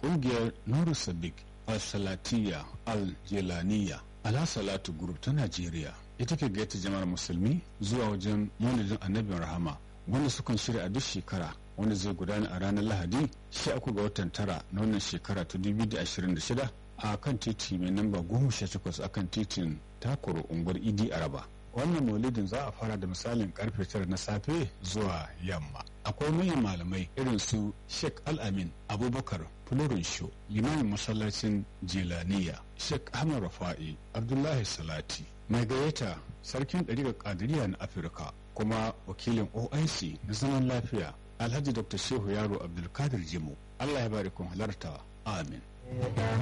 ƙungiyar nuru sadiq al-salatiya al-jelaniya ala salatu group ta najeriya ita ke gaita jama'ar musulmi zuwa wajen maulidin annabin rahama wanda sukan shirya a duk shekara wanda zai gudana a ranar lahadi 13 ga watan tara na wannan shekara ta 2026 a kan titi mai namba 18 akan titin takoro unguwar idi araba wannan maulidin za a fara da misalin karfe tara na safe zuwa yamma akwai manyan malamai irin su sheikh al-amin abubakar florin sho limamin masallacin jelaniya sheikh ahmad rafa'i abdullahi salati mai gayyata sarkin ɗariƙar ƙadiriya na afirka kuma wakilin oic na zaman lafiya alhaji dr shehu yaro abdulkadir jimu allah ya bari kun halarta amin